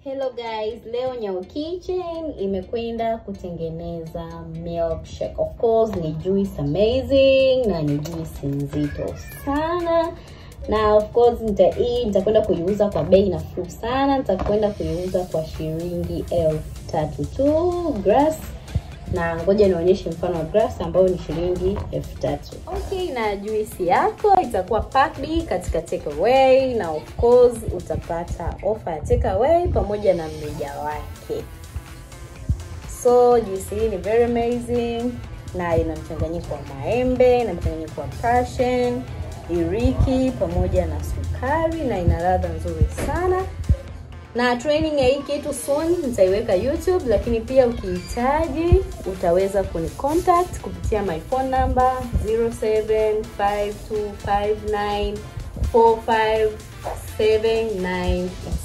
Hello guys, leo Nyau Kitchen imekwenda kutengeneza milkshake. Of course ni juice amazing na ni juice nzito sana na of course nita hii nitakwenda kuiuza kwa bei nafuu sana. Nitakwenda kuiuza kwa shilingi elfu tatu tu grass na ngoja nionyeshe mfano wa grass ambayo ni shilingi elfu tatu. Okay, na juisi yako itakuwa packed katika take away, na of course utapata offer ya take away pamoja na mrija wake. So juisi hii ni very amazing na ina mchanganyiko wa maembe na mchanganyiko wa passion, iriki pamoja na sukari na ina ladha nzuri sana na training ya hii kitu soon nitaiweka YouTube, lakini pia ukihitaji utaweza kuni contact kupitia my phone number 0752594579